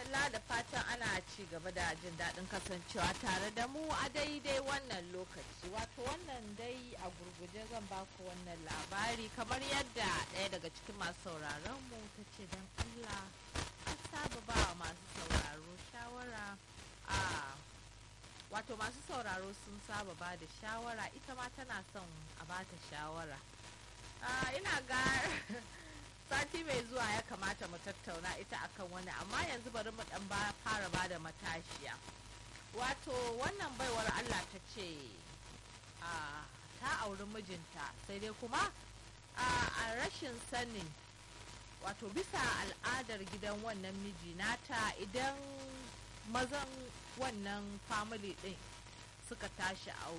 madalla da fatan ana ci gaba da jin daɗin kasancewa tare da mu a daidai wannan lokaci wato wannan dai a gurguje zan baku wannan labari kamar yadda ɗaya daga cikin masu sauraron mu ta ce don allah an saba ba wa masu sauraro shawara a wato masu sauraro sun saba ba da shawara ita ma tana son a bata shawara ina ga sati mai zuwa ya kamata mu tattauna ita akan wani amma yanzu bari mu dan fara ba da matashiya wato wannan baiwar allah ta ce ta auri mijinta sai dai kuma a rashin sanin wato bisa al'adar gidan wannan miji nata idan mazan wannan family din suka tashi